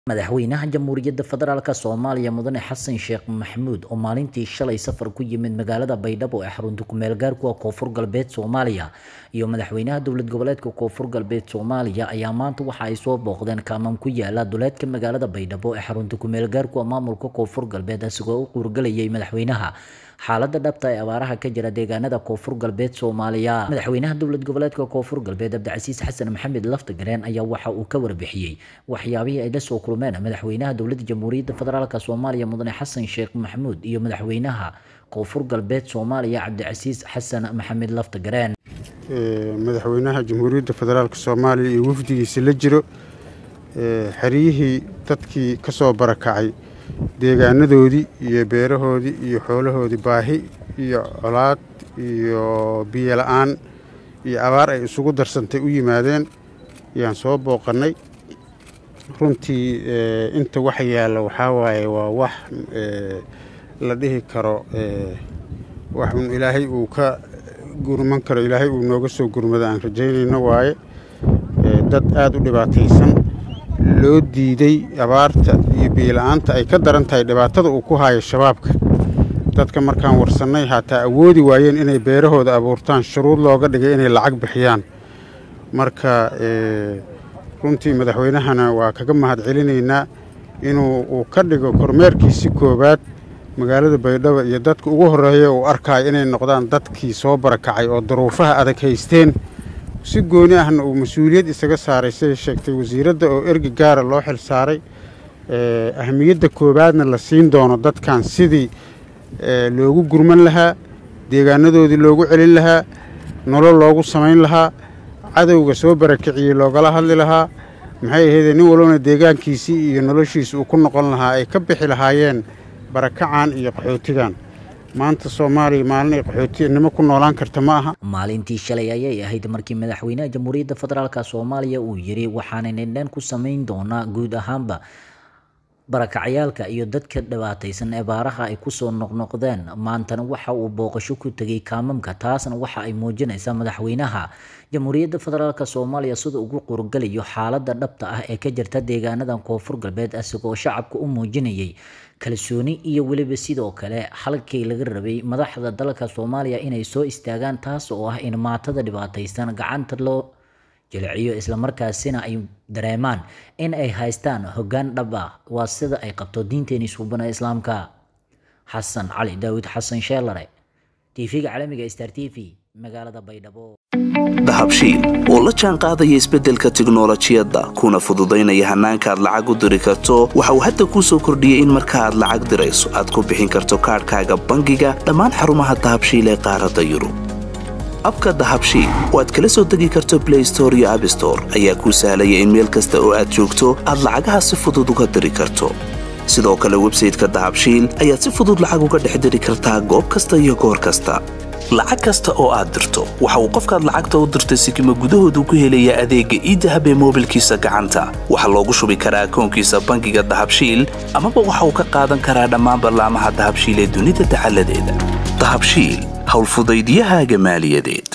madaxweynaha jamhuuriyadda federaalk soomaaliya mudane xasan sheekh maxamuud oo maalintii shalay safar ku yimid magaalada baydhabo ee xarunta kumeel gaarkuwa koonfur galbeed soomaaliya iyo madaxweynaha dowlad goboleedka koonfur galbeed soomaaliya ayaa maanta waxa ay soo booqdeen kaaman ku yaala duleedka magaalada baydhabo ee xarunta kumeel gaarkuwa maamulka koonfur galbeed asigoo u quurgalayay madaxweynaha xaalada dhabta ee abaaraha ka jira deegaanada koonfur galbeed soomaaliya madaxweynaha dowlad goboleedka koonfur galbeed cabdicasiis xasan maxamed laftagareen ayaa waxa uu ka warbixiyey waxyaabihii ay la soo kulmeen madaxweynaha dowladda jamhuuriyadda federaalk soomaaliya mudane xasan sheekh maxamuud iyo madaxweynaha koonfur galbeed soomaaliya cabdicasiis xasan maxamed laftagareen madaxweynaha jamhuuriyadda federaalk soomaaliya iyo wafdigiisa la jiro xeryihii dadkii ka soo barakacay deegaanadoodii iyo beerahoodii iyo xoolahoodii baahi iyo colaad iyo biyo la-aan iyo abaar ay isugu darsantay u yimaadeen ayaan soo booqannay runtii inta wax yaalla waxaa waaye waa wax la dhihi karo wax un ilaahay uu ka gurman karo ilaahay uu nooga soo gurmado aan rajaynayno waaye dad aada u dhibaataysan loo diiday abaarta iyo biyola-aanta ay ka daran tahay dhibaatada uu ku haayo shabaabka dadka markaan warsannay haataa awoodi waayeen inay beerahooda abuurtaan shuruud looga dhigay inay lacag bixiyaan marka runtii madaxweynahana waa kaga mahad celinaynaa inuu uu ka dhigo kormeerkiisi koowaad magaalada baydhabo iyo dadka ugu horreeya uu arkaayo inay noqdaan dadkii soo barakacay oo duruufaha adag haysteen si gooni ahna uu mas-uuliyad isaga saaray siday sheegtay wasiiradda oo ergi gaara loo xil saaray ahamiyadda koowaadna la siin doono dadkan sidii loogu gurman lahaa deegaanadoodii loogu celin lahaa nolol loogu samayn lahaa cadowga soo barakiciyey loogala hadli lahaa maxay ahaydee nin walbana deegaankiisii iyo noloshiisa uu ku noqon lahaa ay ka bixi lahaayeen barakacan iyo qaxootigan maanta soomaaliya maalin ay qaxootinimo ku noolaan karta ma aha maalintii shalay ayay ahayd markii madaxweynaha jamhuuriyadda federaalk soomaaliya uu yiri waxaana nindhan ku samayn doonaa guud ahaanba barakacyaalka iyo dadka dhibaataysan ee baaraha ay kusoo noqnoqdeen maantana waxa uu booqasho ku tegay kaamamka taasna waxa ay muujinaysaa madaxweynaha jamhuuriyadda federaalk soomaaliya sida ugu qurgalayo xaalada dhabta ah ee ka jirta deegaanadan koonfur galbeed asigoo shacabka u muujinayay kalsooni iyo weliba sidoo kale halkii laga rabay madaxda dalka soomaaliya inay soo istaagaan taas oo ah in maatada dhibaataysan gacanta loo jiliciyo islamarkaasina ay dareemaan in ay haystaan hoggaan dhab ah waa sida ay qabto diinteeni suubana islaamka xasan cali daawid xasan sheelare tv-ga caalamiga star t v magaalada baydhabo dahabshiil oo la jaan qaadaya isbeddelka tiknolojiyadda kuna fududaynaya hannaanka aad lacag u diri karto waxa uu hadda kuu soo kordhiyey in marka aad lacag dirayso aad ku bixin karto kaadhkaaga bangiga dhammaan xarumaha dahabshiil ee qaaradda yurub abka dahabshiil oo aad kala soo degi karto blay store iyo abstore ayaa kuu sahlaya in meel kasta oo aad joogto aad lacagaha si fudud uga diri karto sidoo kale websayteka dahabshiil ayaad si fudud lacag uga dhex diri kartaa goob kasta iyo goor kasta lacag kasta oo aad dirto waxa uu qofkaad lacagta u dirtay sikima gudahoodu ku helayaa adeegga iidahab ee moobilkiisa gacanta waxaa loogu shubi karaa akoonkiisa bangiga dahabshiil amaba waxa uu ka qaadan karaa dhammaan ballaamaha dahabshiil ee dunida dacaladeeda dahabshiil howlfudaydiyahaaga maaliyadeed